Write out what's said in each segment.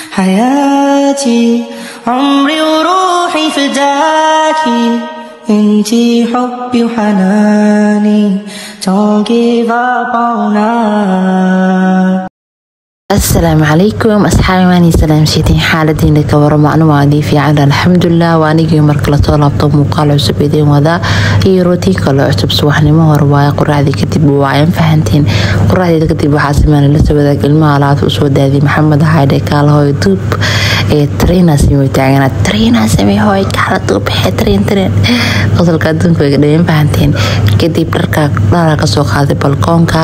حياتي عمري وروحي فداكي انتي حبي وحناني Don't give up on us asalaamu calaykum asxaabi maani salaamshiitiin xaaladiina ka waro maclumaadii fiican alxamdulilah waa anigii marka lasoo laabto muuqaal cusub idiin wadaa iyo rootiin kale cusub subaxnimo hore waaye quraacdii kadib waayan fahantiin quraacdeeda kadib waxaa sameyn la soo wadaag ilmaha alaabta usoo daadiyay maxamed haydhe kaalahoy duub ee trina samey taagana trina samey hooy kaala duubaxe trin trin qosolka adduunka way dhaween fahantiin kadib dharka dhara kasoo qaaday balkoonka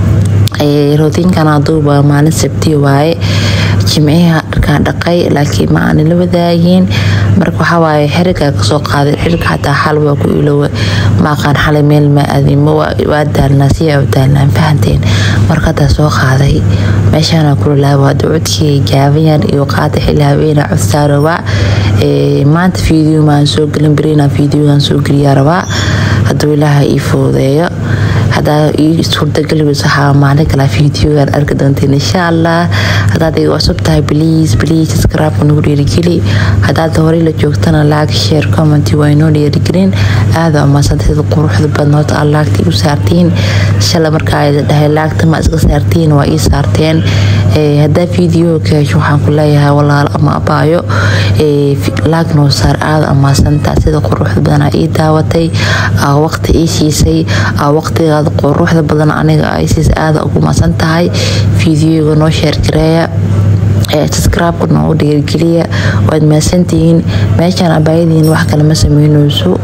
rootiinkana duuba maalin sabtiya waaye jimciha dharkaan dhaqay laakiin ma aanan la wadaagin marka waxawaaye xirigaa kasoo qaaday xiriga xataa xal waa ku ilowa maaqaan xalay meel ma aadimo waa daalnaa si u daalnaan fahanteen marka hadaa soo qaaday meeshaana kulalaaba hada codkii gaabayaan iyo qaada xili habeena codsaa rabaa maanta video maan soo gelin berina videogan soo geliyaa rabaa hadduu ilaaha ii foodeeyo hadaa ii suurtagalweys waxaa maalin kala videogan arki doonteen insha allah hadaad iga cusub tahay bliis bliis skraabka nagu dhiirigeli hadaad horey la joogtana laag sheer commenty waa inoo dhiirigelin aada umaasanta sida quruxda badnood aa laagta igu saartiin shala markaa dhahay laagta ma iska saartiin waa ii saarteen hadaa video ka hesho waxaan ku leeyahay walaal ama abaayo laag noo saar aada amaasanta sida quruxda badan ii daawatay waqti ii siisay waqtigaada quruxda badan aniga ay siisa aada ugu masan tahay videoga noo sheergareeya subscribe-ka noogu dhiirgeliya waad mahadsantihiin meeshaan abaayadiin wax kale ma sameyneyso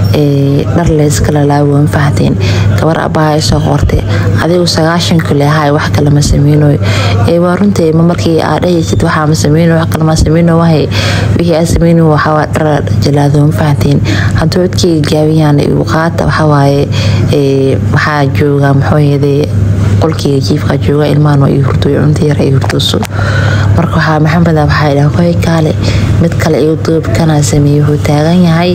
dhar layskala laawan fahanteen gabar abaaha isoo qortay adigu sagaashan kule ahay wax kale ma sameynoy waa runtii ma markii aa dhahaysid waxaa ma sameyno wax kale ma sameyno wahay wixii aa sameyno waxaa dhar jalaado ma fahanteen hadduu codkeyga gaabiyaan igu qaata waxawaaye waxaa jooga muxuu yeeday qolkeyga jiifka jooga ilmahan ii hurdoy cunta yar ay hurdooso marka waxaa maxamed waxaa dhaha koy kaale mid kale igu duub kanaa sameeyey wuxuu taagan yahay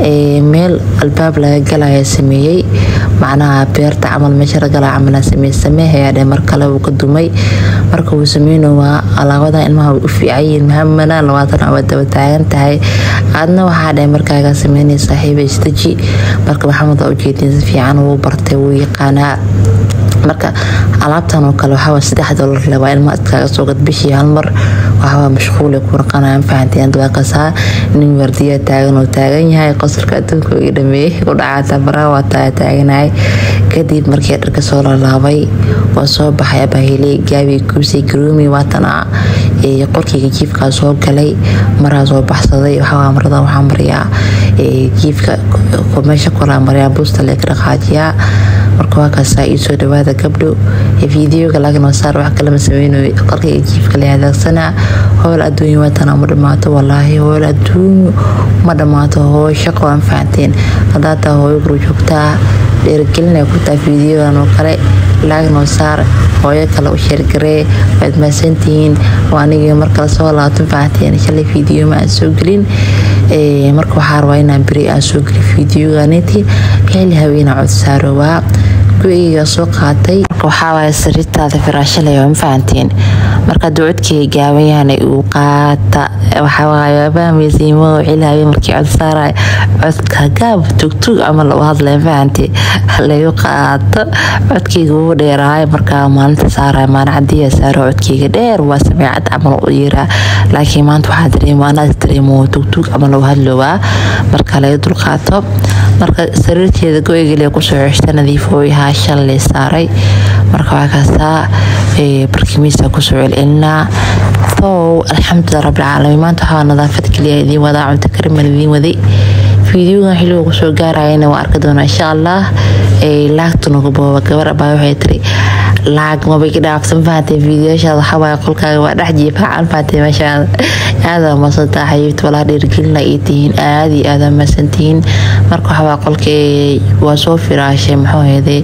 meel albaab laga galaya sameeyey macnaha beerta camal meesha lagalaa camalaa sameeye sameehayaa dhe mar kale wuu ka dumay marka wuu sameyno waa alaabadan ilmaha way u fiicanyihiin maxamedna labaatan awa daba taagan tahay aadna waxaa dhe markaaga sameynay saaxiiba istaji marka maxamed waa ujeedin si fiican wuu bartay wuu yaqaanaa marka alaabtan oo kale waxaa saddex dolar le waa ilma iskaaga soo gad bishii hal mar waxaa mashquule ku raqanayaan fahanteen dabaqasaa nin wardiya taagan oo taagan yahay qosolka adduunka ii dhameeyey ku dhacaata baraha waa taa taaganahay kadib markii dharka soo lalaabay waa soo baxay abaahiley gaabi kuusay garoomi waatana qorkeyga jiifkaa soo galay maraa soo baxsaday waxaa marada waxaa mariyaa jiifka meesha kolaa mariyaa buusta leeka dhaqaajiyaa marka waa kaasaa ii soo dhawaada gabdho videoga laakiin saar wax kalama sameynayo qorkayga jiifka la hadaagsanaa howl adduunya watana ma dhammaato walaahi howl adduunyo ma dhammaato hooy shaqo aan fahanteen haddaa taa hooyo guru joogtaa dheerigelinay ku taha videogan oo kale laagnoo saar hooyo kale u sheergaree waad mahadsantihiin waa anigii markale soo laabtan fahanteen shalay video ma aan soo gelin marka waxaa rabaa inaan beri aan soo gelin videoganiti xili haweena cod saarowaa go-eyga soo qaatay waxaawaay sariirtaada firaashalay ma fahanteen marka hadduu codkeyga gaaban yahana uu qaata waxawaayabamesiimo cilaabe markii cod saaraya codka gaab tugtug ama lagu hadlaya fahante lagu qaato codkeyga wuu dheeraay markaa maalinta saaraya maalin cadiya saaro codkeyga dheer waa sameecad camal u yiraa laakiin maanta waxaa dareemo anaas dareemo tugtug ama lagu hadlowaa marka laga dulqaato marka sariirteeda go-egale kusoo ceshta nadiifoo yahaa shalay saaray marka waa kaastaa barkimiisa kusoo celcelinaa sow alxamdulilah rabbilcaalamiin maanta waxaa nadaafad keliya idiin wadaa cunto karimal idiin waday fiidiyogan xilliga kusoo gaarayana waa arki doonaa insha allah laagtunagu booba gabar abaa waxay tiri laag mabay ka dhaafsan fahanteen fiidiyoashaada waxawaaye qolkaaga waa dhex jiifaacan fahanteen meeshaada aada masantaa xayiibta walaa dhiirgelina ii tihiin aada iyo aada masantihiin marka waxawaa qolka waa soo firaashay muxuu heeday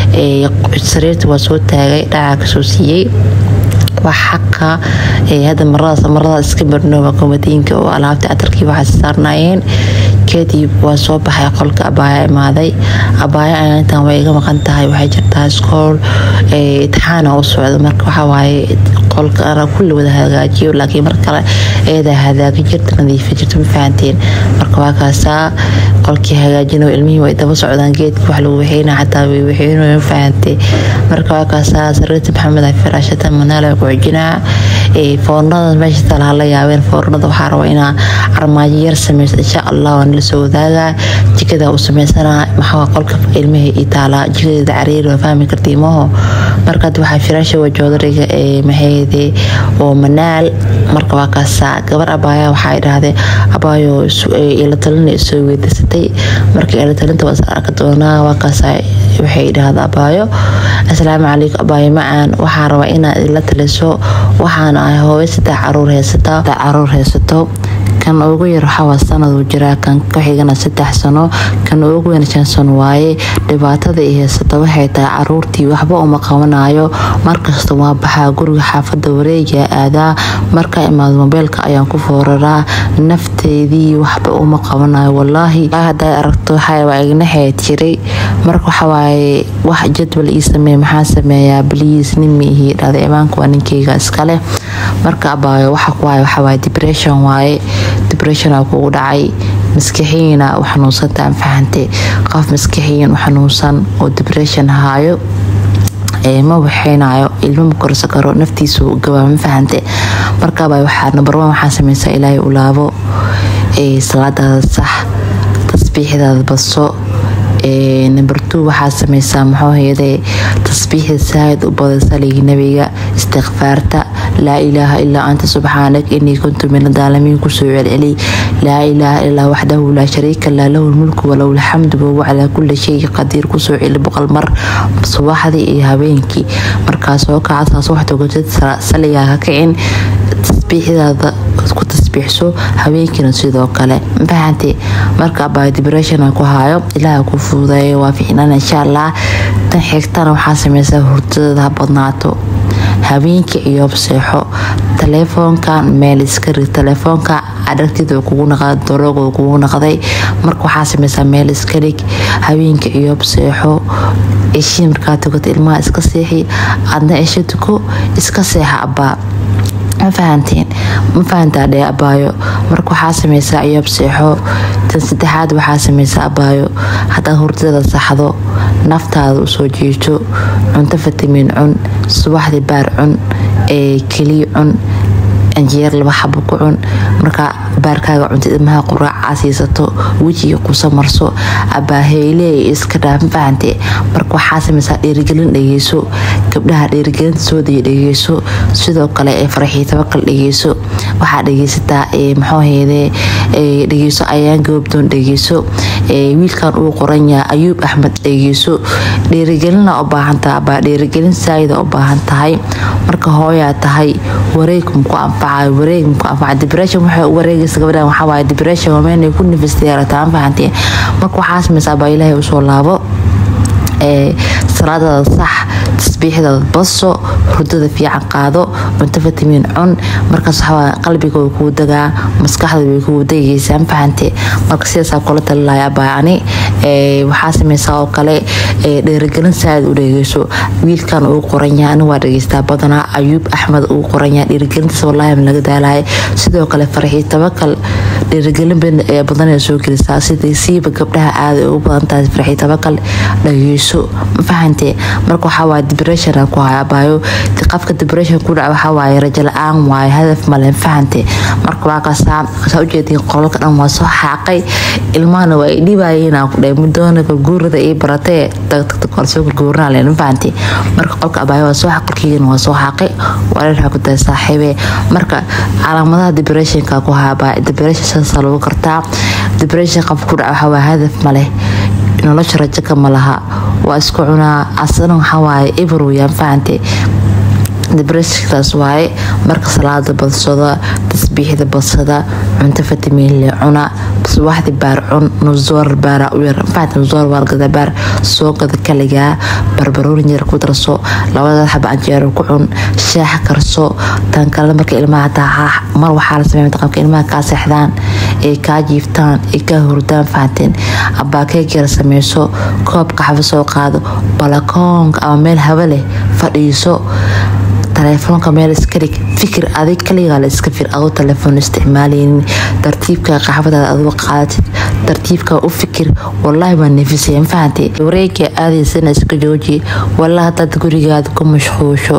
sariirta waa soo taagay dhacaa kasoo siiyey waa xaqa hadda maradaas maradaas iska marnooba komadiinka oo alaabta catarkii waxaa saarnaayeen kadib waa soo baxay qolka abaaya imaaday abaaya ayaa intaan way iga maqan tahay waxay jirtaa iskool itixaana u socda marka waxawaaye qolka ana kulli wada hagaajiyo laakiin mar kale eedaa hadaagi jirta nadiifi jirta ma fahanteen marka waa kaasaa qolkii hagaajinayo ilmihii way daba socdaan geedka wax lagu waxeyna xataa way waxeynayo ma fahantay marka waa kaasaa sariirta maxamed ay firaashata manaala ku xijinaa foornada meesha talaa la yaabeen foornada waxaa raba inaa armaajo yar sameyso insha allah waan la soo wadaagaa jikada u sameysanaa maxaa qolka ilmaha ii taalaa jikadeeda cariiri waa fahmi karta imaho markaad waxaa firaasha wajoodariga ee maxayde oo manaal marka waa kaasaa gabar abaaya waxaa idhaahdee abaayo ila talina soo weydasatay marka ila talinta waa arka doonaa waa kaasaa waxay idhaahda abaayo asalaamu calaykum abaayo macaan waxaa rabaa inaad ila taliso waxaan ahay hooyo saddex caruur heysata caruur haysato kan ugu yar waxaa sanaduu jiraa kan kuxigana saddex sano kan ugu weyn shan sano waaye dhibaatada i haysata waxay tahay caruurtii waxba uma qabanayo markasta waa baxaa guriga xaafada wareegaa aadaa markaa imaado mobeylka ayaan ku fooraraa nafteydii waxba uma qabanayo walaahi hadaa aragto waxaa ignaxeed jiray marka waxawaaye wax jadwal ii sameey maxaa sameeyaa bliis nin miihi dhada imaanka waa ninkeyga iskale marka abaayo waxa ku hayo waxawaaye depression waaye debreshona kugu dhacay maskaxiyiina u xanuunsantaan fahante qof maskaxiyin u xanuunsan oo debression haayo ma waxeynayo ilmo ma korsa karo naftiisu gabaa ma fahante markaaba waxaa nambarwan waxaa sameysaa ilaahay u laabo salaadaada sax tasbiixdaada badso number two waxaa sameysaa muxuu hayade tasbiixda saahid u badan saligii nabiga istikfaarta laa ilaaha ilaa anta subxaanak inii kuntu min adaalamiin kusoo celceli laa ilaaha ilaa waxdahu laa shariika laa lahu lmulku walahu lxamdu wahuwa calaa kulli shay qadiir kusoo celi boqol mar subaxdii iyo habeenkii markaas oo kacasaas wax togotid saligaa ka kicin tasbiixdaada ku tasbiixso habeenkiina sidoo kale mafahante marka abaa debreshon ku haayo ilaaha ku fuudeeyo waa ficnaan insha allah tan xigtana waxaa sameysaa hurdadada ha badnaato habeenkii ciyoob seexo taleefoonkan meel iska rig taleefoonka adhagtida kugu naqda darooga kugu naqday marka waxaa sameysaa meel iska rig habeenkii ciyoob seexo eshii markaa tugato ilmaha iska seexi adna esho tuko iska seexa abaa ma fahanteen ma fahantaa dhee abaayo marka waxaa sameysaa ciyoob seexo tan saddexaad waxaa sameysaa abaayo haddaad hurdada saxdo naftaada usoo jiito cunto fitamiin cun subaxdii baar cun ee keliya cun anjeer laba xabo ku cun markaa baarkaaga cunta ilmaha quraacaa siisato wejiga qusa marso abaaheyle iska dhaaf ma fahante marka waxaa sameysaa dhiirigelin dhegeyso gabdhaha dhiirigelinta soodaya dhegeyso sidoo kale ee faraxii tabakal dhegeyso waxaa dhegeysataa maxuu heede dhegeyso ayaan goobdoon dhegeyso wiilkan uu qoran yahay ayuub axmed dhegeyso dhiirigelina u baahantaha abaa dhiirigelin saayida u baahan tahay marka hooyaa tahay wareeg muku anfacayo wareeg muku anfaca depression waxay u wareegaysa gabadhan waxaa waaye depression waa meenay ku nafista yeelataa ma fahanteen marka waxaa sameysaa baa ilaahay usoo laabo salaadada sax tasbiixdaada baso hurdada fiican qaado cunto fitamiin cun markaas waxaa qalbiga way kugu dagaa maskaxda way kugu degaysaa ma fahante marka sidaasaa kula talilaya baani waxaa sameysaa oo kale dhiirigelin saaid u dhegeyso wiilkan uu qoran yahay ani waa dhegeystaa badanaa ayuub axmed uu qoran yahay dhiirigelintaas wallaahi ma laga daalaya sidoo kale farxii tabakal dhiirigelin badan soo gelisaa sidai siiba gabdhaha aada ugu badan tahay farxii tabakal dhageyso ma fahante marka waxaa waaye depression ku haya baayo qafka depression ku dhaca waxaa waaye rajo la-aan waaye hadaf male ma fahante marka waa kaasaa saa ujeediin qolalka dhan waa soo xaaqay ilmahana waa i dhibayeen aan ku dhahay mudoonaka guurada ii baratee tagtagta korsoo gurguuranaa leen ma fahante marka qolka abaayo waa soo xaq qolkiigana waa soo xaaqay wareerha ku tahay saaxiibe marka calaamadaha depressionka ku haya baa depression saasaa lagu kartaa depression qaf ku dhaca waxaa waaye hadaf maleh nolosha rajaka ma laha waa isku cunaa asana waxawaaye eber weyaan fahante debreshkaas waaye marka salaada badsada tasbiixda badsada cunto fitamiin le cuna subaxdi baar cun nusoor baara u yar fahante nusoor waargada baar soo gada kaligaa barbarooni yar ku darso labada xaba anjeero ku cun shaax karso tan kale marka ilmaha taa mar waxaa la sameeya qabka ilmaha kaa seexdaan ee kaa jiiftaan ee kaa hurdaan fahanteen abaakeegyar sameyso koob qaxwo soo qaado balakoonka ama meel haba leh fadhiiso taleefoonka meel iska dhig fikir adig kaligaa la iska fir adoo taleefoon isticmaalaynin tartiibka qaxbadaada adoo qaadatid tartiibka u fikir wallaahi baa nefisaya mafahantay wareega aadaysana iska jooji wallaahi hadaad gurigaada ku mashquusho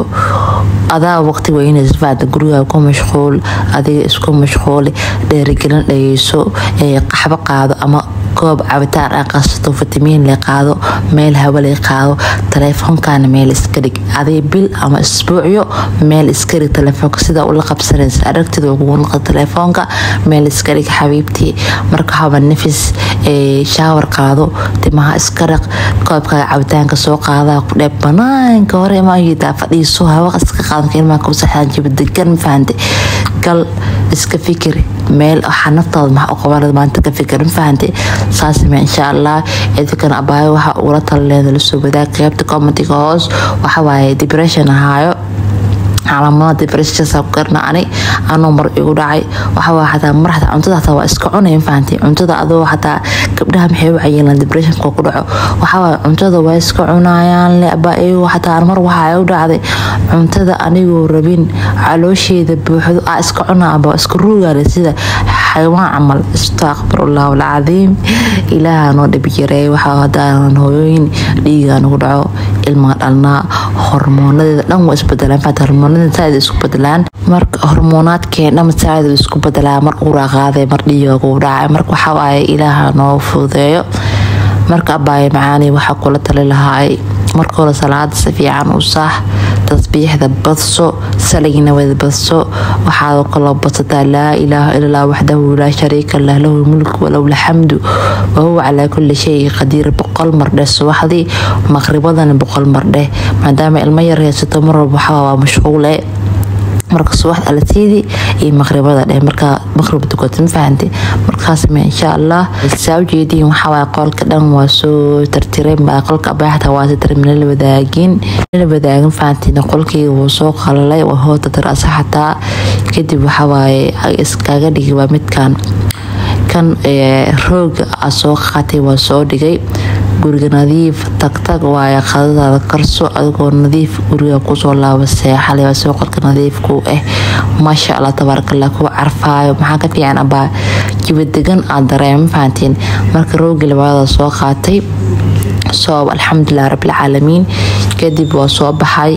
adaa waqti weynaysa fahanta gurigaada ku mashquul adiga isku mashquuli dheerigelin dhageyso qaxbo qaado ama koob cabitaan ah qasato fitamiin le qaado meel hawa le qaado taleefoonkaana meel iska dhig aday bil ama isbuucyo meel iska dhig taleefoonka sidaa ula qabsanaysa aragtida ugu laqa taleefoonka meel iska dhig xabiibtii marka haba nafis shaawar qaado timaha iska dhaq koobkaaga cabitaanka soo qaadaa ku dheeb banaanka hore maayidaa fadhiiso hawa iska qaadanka ilmaha kusaxaan jiba degan mafahante gal iska fikir meel waxaa naftaada maxaa u qabanada maanta ka fikir mafahante saasame insha allah idinkana abaayo waxa ugula talaleeda lasoo wadaag qeybta commentiga hoos waxawaaye depression ahaayo calaamada depressionsa ku garna ani anuu mar igu dhacay waxawaa xataa mar xataa cuntada xataa waa iska cunay mafahantay cuntada adoo xataa gabdhaha maxay u cayilaan depressionka ku dhaco waxawaa cuntada waa iska cunayaan le abaa iyagu xataa mar waxaa u dhacday cuntada anigoo rabin caloosheeda buuxdo aa iska cunaa aba iska ruugaale sida xayawaan camal astaqfirullahu alcadiim ilaaha noo dhib yareey waxaa hadaanan hooyooyin dhiigaa nagu dhaco ilmaa dhalnaa hormoonadeeda dhan waa isbedelaan fata hormoonada saaid isku bedelaan marka hormoonaadkeen dhan saaid isku bedelaa mar uraa qaaday mar dhiiga kugu dhacay marka waxaa waaye ilaaha noo fududeeyo marka abaaye macaani waxaa kula tali lahaay marka hore salaada si fiican u saax tasbiixda badso saligna wada badso waxaad kaloo badsataa laa ilaaha illallah waxdahu laa shariika lah lahu lmulku walahu lxamdu wahuwa calaa kulli shay qadiir boqol mardheh subaxdii maqribadana boqol mardheh maadaama ilmo yar haysato mar walba waxaa waa mashquule marka subaxda alasiidii iyo maqribada dheh markaa maqrib tukata ma fahantay markaasme insha allah saa ujeediin waxawaaye qolka dhan waa soo tartireen baa qolka abaaxta waa sitar minala wadaagin minala wadaagin fahantina qolkayga wuu soo qalalay waa hoota darasa xataa kadib waxawaaye iskaga dhigi waa midkan kan rooga a soo qaatay waa soo dhigay guriga nadiif tagtag waaye qadadaada karso adigoo nadiif guriga kusoo laaba seexale soo qolka nadiifku ah maasha allah tabaarakallah kuwa carfaayo maxaa ka fiican abaa jibadegan aad dareema fahantiin marka roogi labaada soo qaatay soob alxamdulilah rabbilcaalamiin kadib waa soo baxay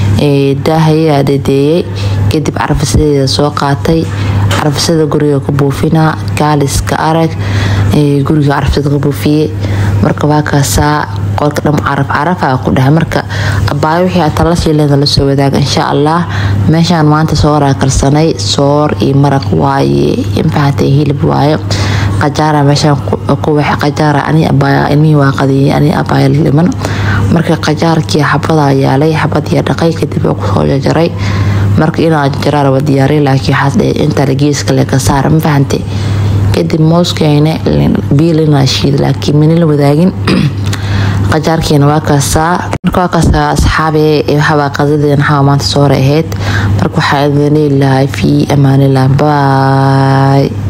daahayaa dadeeyey kadib carfisadeeda soo qaatay carfisada guriga ku buufinaa gaaliska arag guriga carfisada ku buufiye marka waa kaasaa qolka dham caraf carafa ku dhahay marka abaayo wixii aad tala shiileeda lasoo wadaaga insha allah meeshaan maanta sooraa karsanay soor iyo maraq waaye infahatay hilib waaye qajaara meeshaan ku waxa qajaara ani abaaya ilmihii waa qadiyay ani abaaya dhiman marka qajaarkii xabadaa yaalay xabadii dhaqay kadib oo kusoo jarjaray marka inaa jarjaraa raba diyaaray laakiin waxaas dhe inta geeska le ka saara ma fahantay kadib mooskeyna biilina shiid laakiin manila wadaagin qajaarkeena waa kaasaa marka waa kaasaa asxaabe waxabaa qadadeena waxaa maanta soo hore ahayd marka waxaa idin leelahay fii amaanilah baay